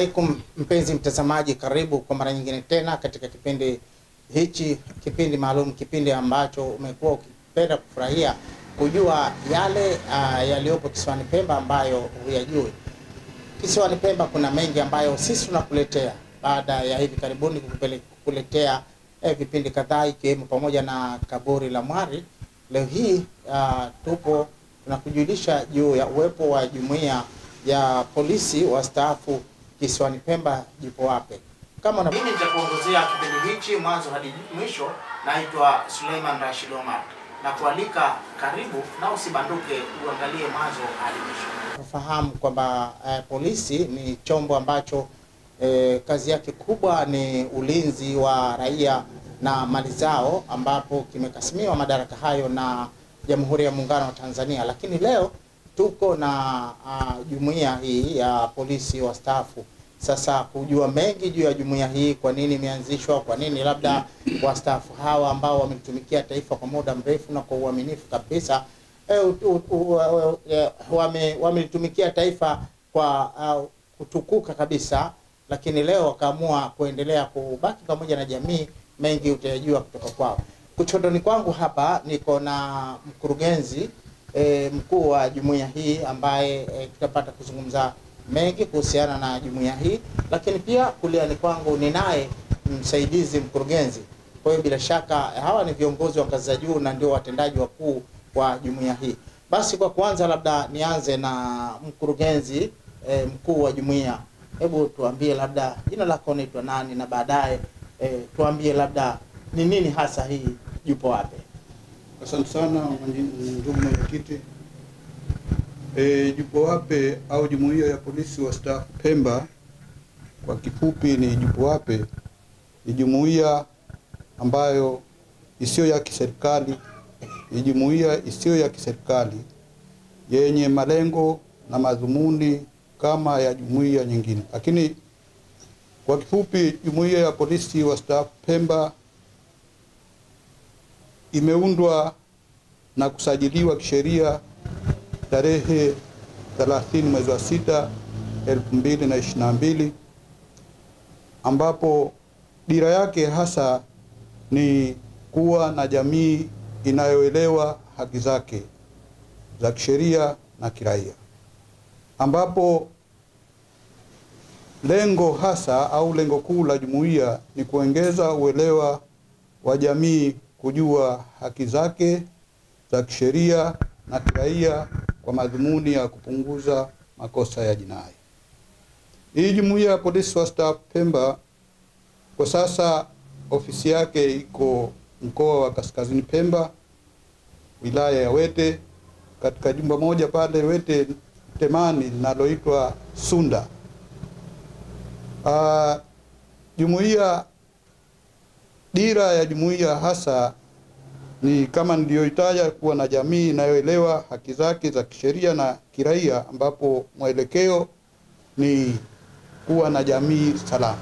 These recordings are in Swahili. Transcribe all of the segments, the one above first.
Alaikum mpenzi mtazamaji, karibu kwa mara nyingine tena katika kipindi hichi, kipindi maalum, kipindi ambacho umekuwa ukipenda kufurahia kujua yale uh, yaliyopo kisiwani Pemba ambayo huyajui. Kisiwani Pemba kuna mengi ambayo sisi tunakuletea baada ya hivi karibuni kukupele- kukuletea eh, vipindi kadhaa ikiwemo pamoja na kaburi la Mwari. Leo hii uh, tupo tunakujulisha juu ya uwepo wa jumuiya ya polisi wastaafu kisiwani Pemba jipo wape. Kama na mimi nitakuongozea kipindi hichi mwanzo hadi mwisho. Naitwa Suleiman Rashid Omar na kualika karibu na usibanduke, uangalie mwanzo hadi mwisho. Tufahamu kwamba eh, polisi ni chombo ambacho eh, kazi yake kubwa ni ulinzi wa raia na mali zao, ambapo kimekasimiwa madaraka hayo na Jamhuri ya Muungano wa Tanzania, lakini leo tuko na uh, jumuiya hii ya polisi wastaafu. Sasa kujua mengi juu ya jumuiya hii, kwa nini imeanzishwa, kwa nini labda wastaafu hawa ambao wamelitumikia taifa kwa muda mrefu na kwa uaminifu kabisa eh, u- u- u- eh, wame- wamelitumikia taifa kwa uh, kutukuka kabisa, lakini leo wakaamua kuendelea kubaki pamoja na jamii. Mengi utayajua kutoka kwao. Kuchotoni kwangu hapa niko na mkurugenzi e, mkuu wa jumuiya hii ambaye e, tutapata kuzungumza mengi kuhusiana na jumuiya hii, lakini pia kuliani kwangu ninaye msaidizi mkurugenzi. Kwa hiyo bila shaka hawa ni viongozi wa ngazi za juu na ndio watendaji wakuu wa jumuiya hii. Basi kwa kwanza, labda nianze na mkurugenzi e, mkuu wa jumuiya. Hebu tuambie labda jina lako unaitwa nani, na baadaye e, tuambie labda ni nini hasa hii Jupo Wape. Asante sana mwenye- ndugu mwenyekiti. E, Jupo Wape au jumuiya ya polisi wastaafu Pemba kwa kifupi ni Jupo Wape, ni jumuiya ambayo isiyo ya kiserikali, ni jumuiya isiyo ya kiserikali yenye malengo na madhumuni kama ya jumuiya nyingine, lakini kwa kifupi jumuiya ya polisi wastaafu Pemba imeundwa na kusajiliwa kisheria tarehe 30 mwezi wa sita 2022 ambapo dira yake hasa ni kuwa na jamii inayoelewa haki zake za kisheria na kiraia, ambapo lengo hasa au lengo kuu la jumuiya ni kuongeza uelewa wa jamii kujua haki zake za kisheria na kiraia kwa madhumuni ya kupunguza makosa ya jinai. Hii jumuiya ya polisi wastaafu Pemba kwa sasa ofisi yake iko mkoa wa Kaskazini Pemba, wilaya ya Wete, katika jumba moja pale Wete Temani linaloitwa Sunda. Ah, jumuiya dira ya jumuiya hasa ni kama niliyoitaja, kuwa na jamii inayoelewa haki zake za kisheria na kiraia, ambapo mwelekeo ni kuwa na jamii salama.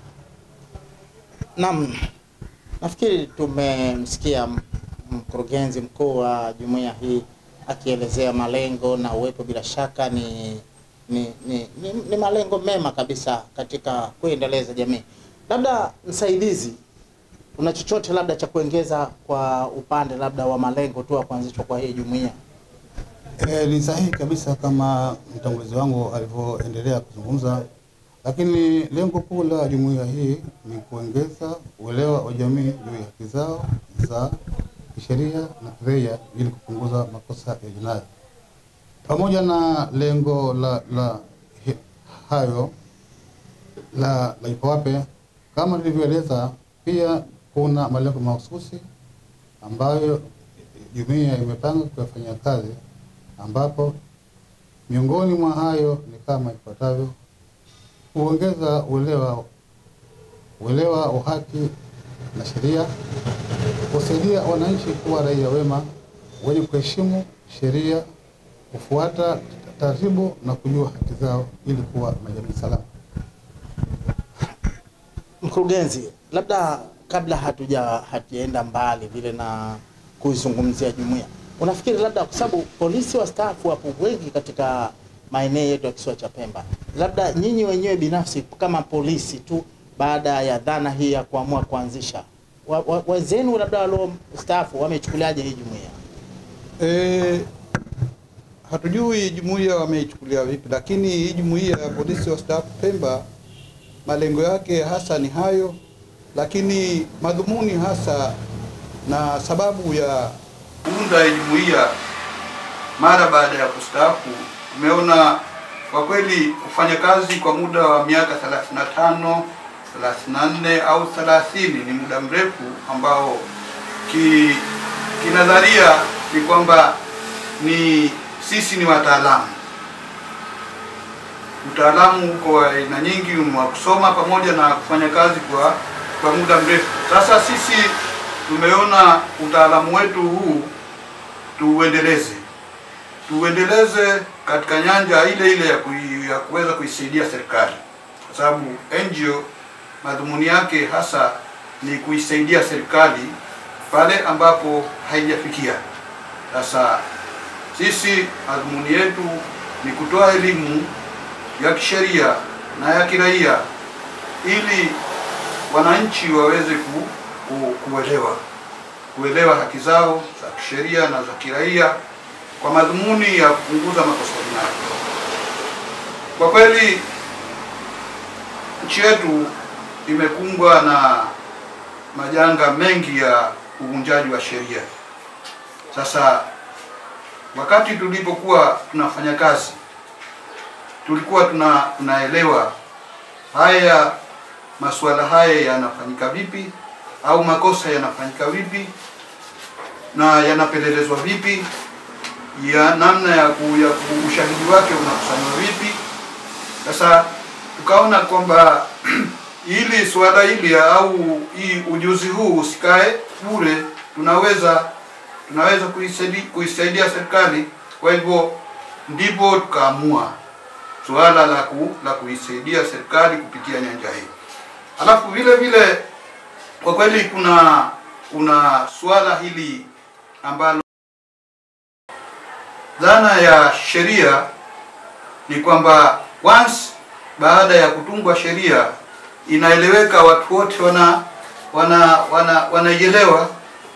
Naam, nafikiri tumemsikia m- mkurugenzi mkuu wa jumuiya hii akielezea malengo na uwepo, bila shaka ni ni, ni, ni, ni malengo mema kabisa katika kuendeleza jamii. Labda msaidizi, una chochote labda cha kuongeza kwa upande labda wa malengo tu ya kuanzishwa kwa hii jumuiya? E, ni sahihi kabisa kama mtangulizi wangu alivyoendelea kuzungumza, lakini lengo kuu la jumuiya hii ni kuongeza uelewa wa jamii juu ya haki zao za kisheria na kiraia ili kupunguza makosa ya jinai. Pamoja na lengo la, la hi- hayo la, la Jupo Wape kama nilivyoeleza, pia kuna malengo mahususi ambayo jumuiya imepanga kuyafanyia kazi ambapo miongoni mwa hayo ni kama ifuatavyo: kuongeza uelewa uelewa wa haki na sheria, kusaidia wananchi kuwa raia wema wenye kuheshimu sheria, kufuata taratibu na kujua haki zao ili kuwa na jamii salama. Mkurugenzi, labda kabla hatuja hatujaenda mbali vile na kuizungumzia jumuiya, unafikiri labda kwa sababu polisi wastaafu wapo wengi katika maeneo yetu ya kisiwa cha Pemba. Labda nyinyi wenyewe binafsi kama polisi tu, baada ya dhana hii ya kuamua kuanzisha, wa- wa- wenzenu labda waliostaafu wamechukuliaje hii jumuiya? E, hatujui jumuiya wameichukulia vipi, lakini hii jumuiya ya polisi wastaafu Pemba malengo yake hasa ni hayo, lakini madhumuni hasa na sababu ya kuunda hii jumuiya mara baada ya kustaafu, tumeona kwa kweli kufanya kazi kwa muda wa miaka 35 34 au 30 ni muda mrefu ambao ki kinadharia ni kwamba ni sisi ni wataalamu. Utaalamu uko wa aina nyingi, ni wa kusoma pamoja na kufanya kazi kwa kwa muda mrefu. Sasa sisi tumeona utaalamu wetu huu tuuendeleze, tuuendeleze katika nyanja ile ile ya, kui, ya kuweza kuisaidia serikali, kwa sababu NGO madhumuni yake hasa ni kuisaidia serikali pale ambapo haijafikia. Sasa sisi madhumuni yetu ni kutoa elimu ya kisheria na ya kiraia ili wananchi waweze ku, ku, kuelewa kuelewa haki zao za kisheria na za kiraia kwa madhumuni ya kupunguza makosa jinai. Kwa kweli nchi yetu imekumbwa na majanga mengi ya uvunjaji wa sheria. Sasa wakati tulipokuwa tunafanya kazi, tulikuwa tuna tunaelewa haya masuala haya yanafanyika vipi au makosa yanafanyika vipi na yanapelelezwa vipi, ya namna ya, ku, ya ku, ushahidi wake unakusanywa vipi. Sasa tukaona kwamba ili suala hili au hii ujuzi huu usikae bure, tunaweza tunaweza kuisaidia, kuisaidia serikali. Kwa hivyo ndipo tukaamua suala la ku, la kuisaidia serikali kupitia nyanja hii. Alafu vile vile kwa kweli kuna kuna suala hili ambalo dhana ya sheria ni kwamba once baada ya kutungwa sheria inaeleweka, watu wote wana wana wana wanaielewa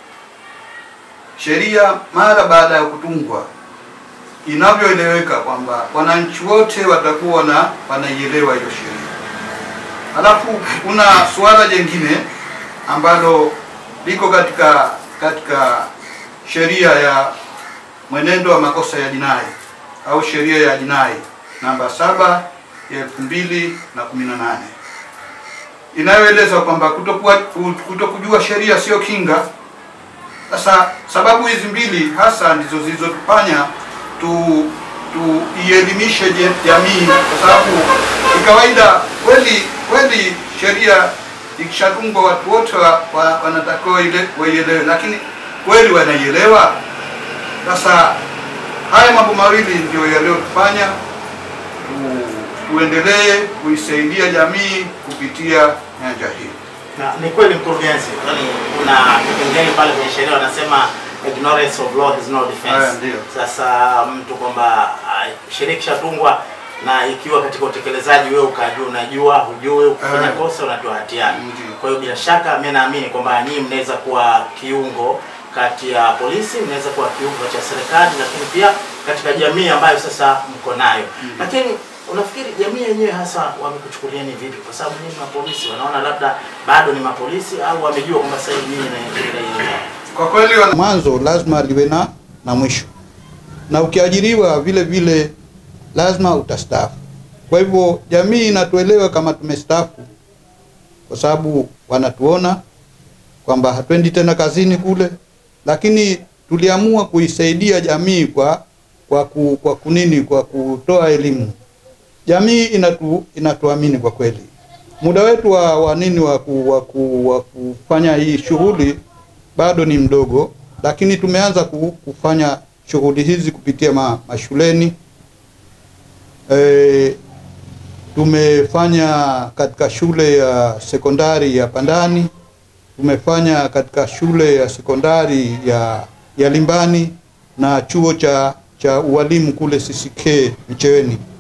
sheria mara baada ya kutungwa inavyoeleweka kwamba wananchi wote watakuwa wana wanaielewa hiyo sheria. Halafu kuna suala jingine ambalo liko katika katika sheria ya mwenendo wa makosa ya jinai au sheria ya jinai namba saba ya elfu mbili na kumi na nane inayoeleza kwamba kutokuwa kutokujua sheria sio kinga. Sasa sababu hizi mbili hasa ndizo zilizotufanya tu tuielimishe je- jamii, kwa sababu ni kawaida kweli kweli sheria ikishatungwa watu wote wa, wa, wanatakiwa ile waielewe, lakini kweli wanaielewa? Sasa haya mambo mawili ndio yaliyotufanya tu, tuendelee kuisaidia jamii kupitia nyanja hii. Na ni kweli mkurugenzi, kwani kuna kipengele pale kwenye sheria wanasema ignorance of law is no defense. Haya, ndio. Sasa mtu kwamba ah, sheria ikishatungwa na ikiwa katika utekelezaji wewe ukajua unajua hujui ukifanya Haya. kosa unatoa hatiani. Ndio. Kwa hiyo bila shaka mimi naamini kwamba nyinyi mnaweza kuwa kiungo kati ya polisi, mnaweza kuwa kiungo cha serikali, lakini pia katika jamii ambayo sasa mko nayo. Lakini unafikiri jamii yenyewe hasa wamekuchukuliani vipi? Kwa sababu nyinyi mapolisi wanaona labda bado ni mapolisi au wamejua kwamba sasa hivi nyinyi na Kwa kweli wana- mwanzo lazima liwe na na mwisho, na ukiajiriwa vile vile lazima utastaafu. Kwa hivyo jamii inatuelewa kama tumestaafu, kwa sababu wanatuona kwamba hatuendi tena kazini kule, lakini tuliamua kuisaidia jamii kwa kwa, ku, kwa kunini kwa kutoa elimu. Jamii inatu, inatuamini kwa kweli. Muda wetu wa, wa nini wa, ku, wa, ku, wa kufanya hii shughuli bado ni mdogo, lakini tumeanza ku- kufanya shughuli hizi kupitia ma, mashuleni. E, tumefanya katika shule ya sekondari ya Pandani, tumefanya katika shule ya sekondari ya, ya Limbani na chuo cha, cha ualimu kule CCK Micheweni.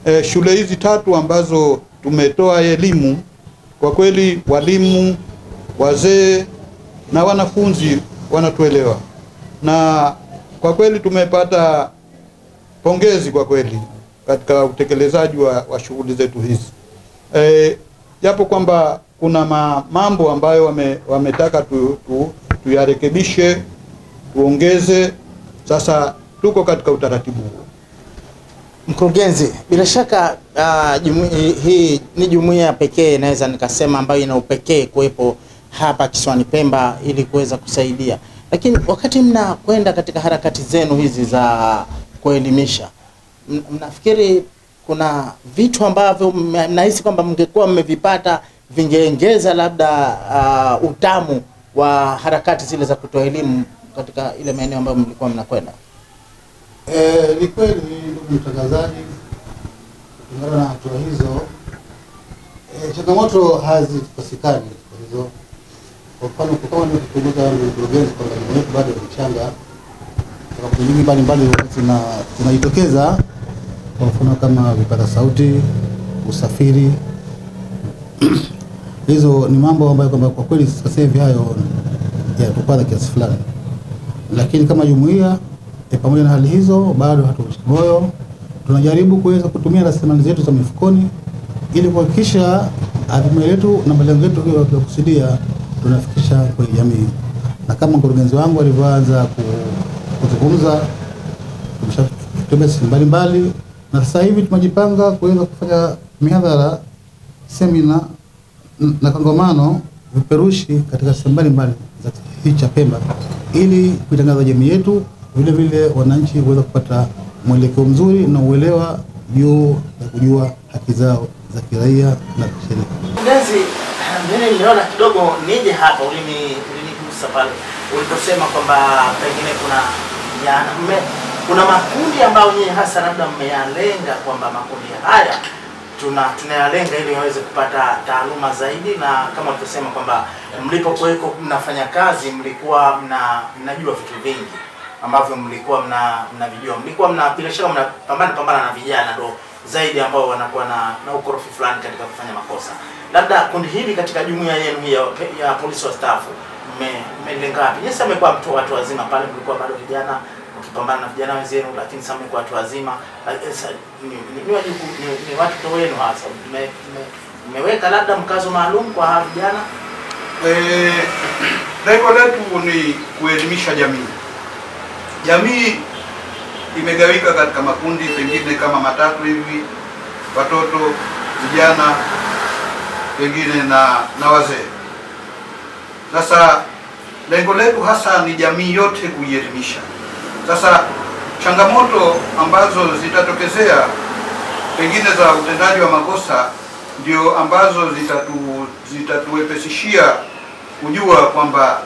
e, shule hizi tatu ambazo tumetoa elimu, kwa kweli walimu, wazee na wanafunzi wanatuelewa, na kwa kweli tumepata pongezi kwa kweli katika utekelezaji wa, wa shughuli zetu hizi e, japo kwamba kuna ma, mambo ambayo wame, wametaka tu, tu, tuyarekebishe tuongeze. Sasa tuko katika utaratibu huo. Mkurugenzi, bila shaka uh, jumu, hii ni jumuiya pekee naweza nikasema ambayo ina upekee kuwepo hapa kisiwani Pemba ili kuweza kusaidia, lakini wakati mnakwenda katika harakati zenu hizi za kuelimisha, m- mnafikiri kuna vitu ambavyo mna- mnahisi kwamba mngekuwa mmevipata vingeongeza labda uh, utamu wa harakati zile za kutoa elimu katika ile maeneo ambayo mlikuwa mnakwenda? Eh, ni kweli ndugu mtangazaji, kulingana na hatua hizo eh, changamoto hazikosekani kwa hizo. Kwa mfano kwa kama nilivyokumbuka mkurugenzi kwamba elimu yetu bado ni changa, sababu nyingi mbalimbali zina zinajitokeza, kwa mfano kama vipaza sauti, usafiri hizo ni mambo ambayo kwamba kwa kweli sasa hivi hayo yanatupata kiasi fulani lakini kama jumuiya e, pamoja na hali hizo bado hatuvushi moyo, tunajaribu kuweza kutumia rasilimali zetu za mifukoni ili kuhakikisha azma yetu na malengo yetu hiyo tunakusudia tunafikisha kwenye jamii, na kama mkurugenzi wangu alivyoanza ku- kuzungumza, tumeshatembea sehemu mbalimbali, na sasa hivi tumejipanga kuweza kufanya mihadhara, semina n- na kongamano viperushi katika sehemu mbalimbali za hii cha Pemba ili kuitangaza jamii yetu, vile vile wananchi kuweza kupata mwelekeo mzuri na uelewa juu ya kujua haki zao za kiraia na kisheria. Mkurugenzi, mimi nimeona kidogo nije hapa, ulini ulinigusa pale uliposema kwamba pengine kuna ya, mme, kuna makundi ambayo nyinyi hasa labda mmeyalenga kwamba makundi haya tuna tunayalenga ili waweze kupata taaluma zaidi, na kama ulivyosema kwamba mlipokuweko mnafanya kazi mlikuwa mna mnajua vitu vingi ambavyo mlikuwa mna mnavijua, mlikuwa mna bila shaka mnapambana pambana na vijana ndo zaidi ambao wanakuwa na, na ukorofi fulani katika kufanya makosa. Labda kundi hili katika jumuiya yenu hii ya, ya polisi wastaafu mme- mmelenga wapi? Nyinyi sasa mmekuwa mtu watu wazima pale, mlikuwa bado vijana mkipambana na vijana wenzenu, lakini sasa mmekuwa watu wazima. Eh, sasa Ni, ni, ni, wajibu- ni, ni watoto wenu hasa mme- mme- mmeweka labda mkazo maalum kwa hawa vijana Eh, lengo letu ni kuelimisha jamii. Jamii imegawika katika makundi pengine kama matatu hivi, watoto, vijana, pengine na na wazee. Sasa lengo letu hasa ni jamii yote kuielimisha. Sasa changamoto ambazo zitatokezea pengine za utendaji wa makosa ndio ambazo zitatu zitatuwepesishia kujua kwamba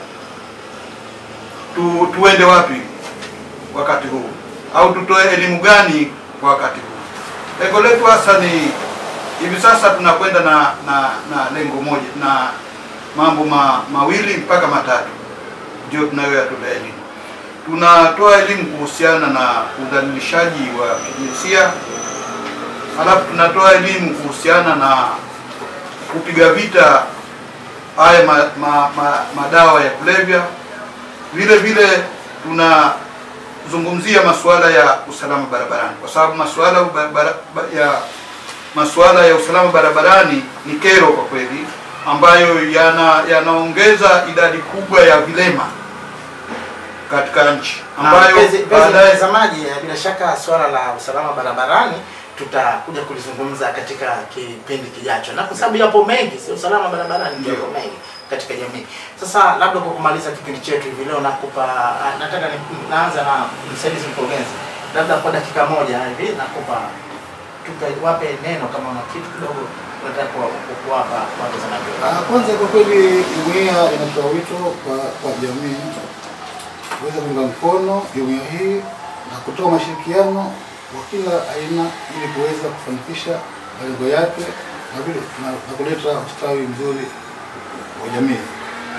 tu, tuende wapi wakati huu au tutoe elimu gani kwa wakati huu. Lengo letu hasa ni hivi sasa tunakwenda na, na na lengo moja na mambo ma, mawili mpaka matatu ndio tunayoyatolea elimu. Tunatoa elimu kuhusiana na udhalilishaji wa kijinsia, halafu tunatoa elimu kuhusiana na kupiga vita haya ma, ma, ma, madawa ya kulevya. Vile vile tunazungumzia masuala ya usalama barabarani, kwa sababu masuala ya barabara- ya masuala ya usalama barabarani ni kero kwa kweli, ambayo yana yanaongeza idadi kubwa ya vilema katika nchi ambayo mpenzi mpenzi baadaye mtazamaji, eh, bila shaka swala la usalama barabarani tutakuja kulizungumza katika kipindi kijacho, na kwa sababu yapo mengi, si usalama barabarani ndio yapo mengi katika jamii. Sasa labda kwa kumaliza kipindi chetu hivi leo, nakupa ah, nataka ni, naanza na msaidizi mkurugenzi, labda kwa dakika moja hivi nakupa tupe wape neno kama una kitu kidogo unataka kuwa- ku- kuwapa watazamaji wetu. Ah, Kwanza kwa kweli jumuiya inatoa wito kwa, kwa jamii kuweza kuunga mkono jumuiya hii na kutoa mashirikiano wa kila aina ili kuweza kufanikisha malengo yake na vile na, na kuleta ustawi mzuri wa jamii.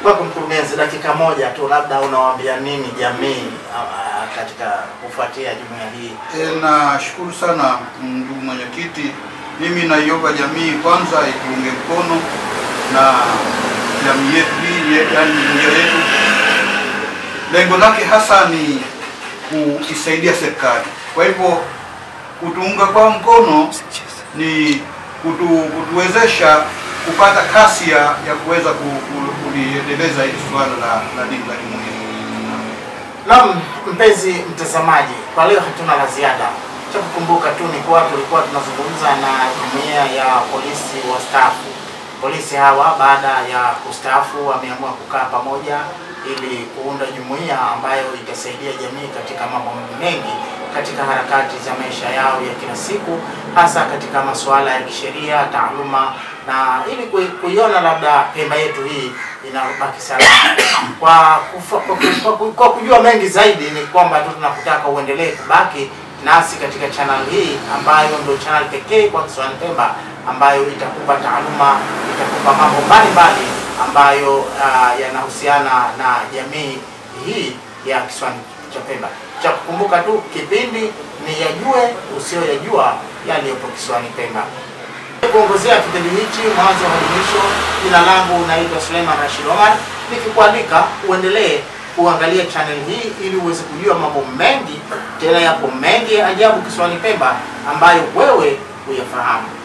Kwako mkurugenzi, dakika moja tu, labda unawaambia nini jamii ah, katika kufuatia jumuiya hii? E, nashukuru sana ndugu mwenyekiti. Mimi naiomba jamii kwanza ituunge mkono na jamii yetu hii, ye- yaani jumuiya yetu. Lengo lake hasa ni kuisaidia serikali. Kwa hivyo kutuunga kwa mkono ni kutu, kutuwezesha kupata kasi ya, ya kuweza ku- ku- kuliendeleza hili suala la, la dini la jumuiya. Naam, mpenzi mtazamaji, kwa leo hatuna la ziada. Cha kukumbuka tu ni kuwa tulikuwa tunazungumza na jumuiya ya polisi wastaafu. Polisi hawa baada ya kustaafu wameamua kukaa pamoja ili kuunda jumuiya ambayo itasaidia jamii katika mambo mengi katika harakati za maisha yao ya kila siku, hasa katika masuala ya kisheria, taaluma na ili kui- kuiona labda Pemba yetu hii inabaki salama. Kwa, kufa, kwa, kwa, kwa, kwa kujua mengi zaidi ni kwamba tu tunakutaka uendelee kubaki nasi katika channel hii ambayo ndio channel pekee kwa Kisiwani Pemba ambayo itakupa taaluma, itakupa mambo mbalimbali ambayo uh, yanahusiana na jamii hii ya Kisiwani cha Pemba. Cha kukumbuka tu kipindi ni yajue usiyoyajua yaliyopo Kisiwani Pemba kuongozea kipindi hichi mwanzo hadi mwisho. Jina langu naitwa Suleiman Rashid Omar, nikikualika uendelee kuangalia channel hii ili uweze kujua mambo mengi, tena yapo mengi ya ajabu kisiwani Pemba ambayo wewe huyafahamu.